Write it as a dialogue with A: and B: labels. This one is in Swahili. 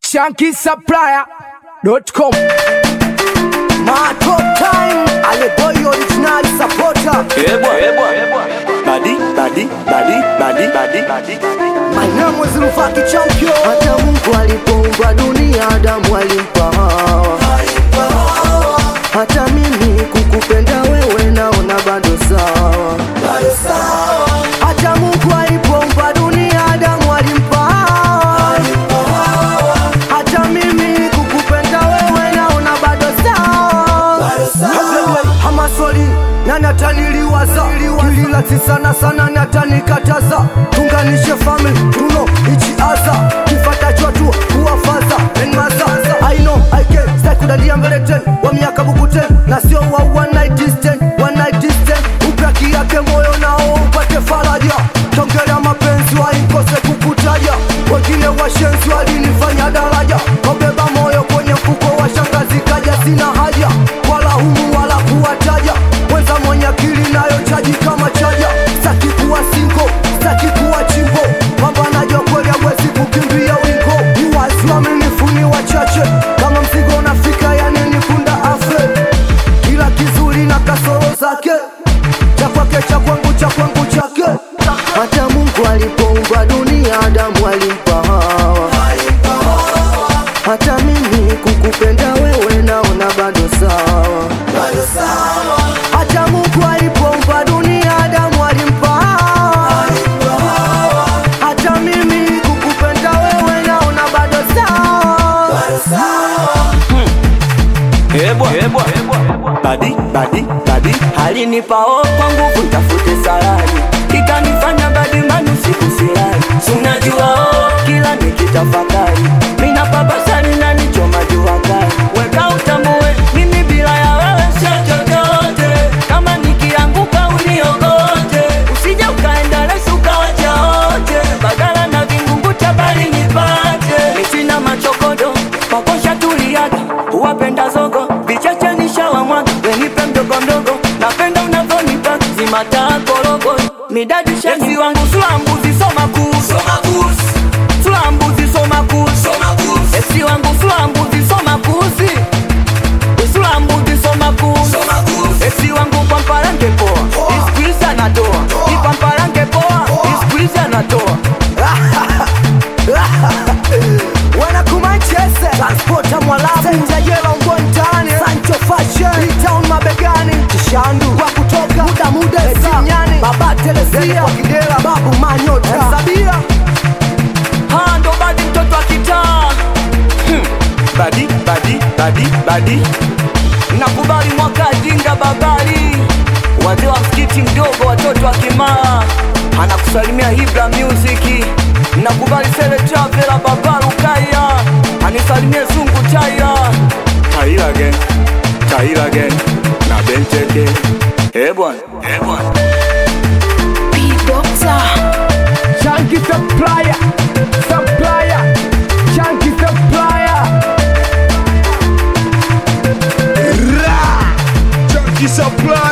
A: shankisupplier.com
B: My top time, Ale boy original supporter.
C: Ebwa, ebwa, badi, badi, badi, badi, badi, badi.
B: My name was Rufaki Champion. Hata Mungu alipoumba dunia, Adamu alimpa Hawa. Hata mimi kukupenda wewe naona bado sawa. Hata Mungu alipoumba dunia, Adamu alimpa Hawa. Hata mimi kukupenda wewe naona bado sawa. Hamaswali na nataniliwaza kililati sana sana natanikataza tunganishe family tuno ichi aza kifatacho tu kuwafaza enmaza I know I can stay kudalia mbele ten wa miaka buku ten na sio wa one night distance one night distance upaki yake moyo nao upate faraja tongera mapenzi waikose kukutaja wengine washenzi walinifanya daraja wabeba moyo kwenye mfuko wa shangazi kaja sina haja wala humu wala kuwataja mwenza mwenye akili nayo chaji kama chaja saki kuwa singo saki kuwa chimbo pambanaji wa kweli hawezi kukimbia wingo ni wazi waaminifu ni wachache kama mzigo unafika yani ni punda afe kila kizuri na kasoro zake cha kwake cha kwangu cha kwangu chake hata mungu alipoumba dunia adamu alimpa hawa hata mimi kukupenda wewe naona bado sawa hata mungu alipoumba dunia adamu alimpa Hawa. hata mimi kukupenda wewe naona bado sawa
C: Ebwa, ebwa, badi, badi, badi. Alinipa o kwa nguvu nitafute salari, ikanifanya badi manu siku silali. Si unajua o kila nikitafakari, mina babasani na nichoma jua kali. Weka utambue mimi bila ya wewe sio chochote, kama nikianguka uniokote, usije ukaenda lesu ukawacha wote, bagala na vingunguta bali nipate. Mi sina machokodo makosha tuliaga, huwapenda zogo vichache nishawamwaga, wenipe mdogo mdogo, napenda unavyonipa zimata korogo midadi shezi wangu sula mbuzi soma kuhusu sula mbuzi soma kuhusu esi wangu sula mbuzi soma kuhusi sula mbuzi soma kuhusu esi wangu pamparange poa iskuizi anatoa ipamparange poa iskuizi anatoa
B: wanakumanchese transpota mwalabu senjajela ungo mtaani sancho fashion town mabegani kishandu kwa kutoka muda muda sinyani baba telesia kwa kidela babu manyota sabia
C: Ha, ndo badi mtoto wa kitaa Hmm. badi badi badi badi nakubali mwaka jinga babali wazee wa msikiti mdogo watoto wa kimaa anakusalimia hibra music nakubali sele travela babaru kaya anisalimie zungu taira taira again taira again na benteke ebwan ebwan
A: Shanky Supplier Supplier Shanky Supplier
D: Junkie Supply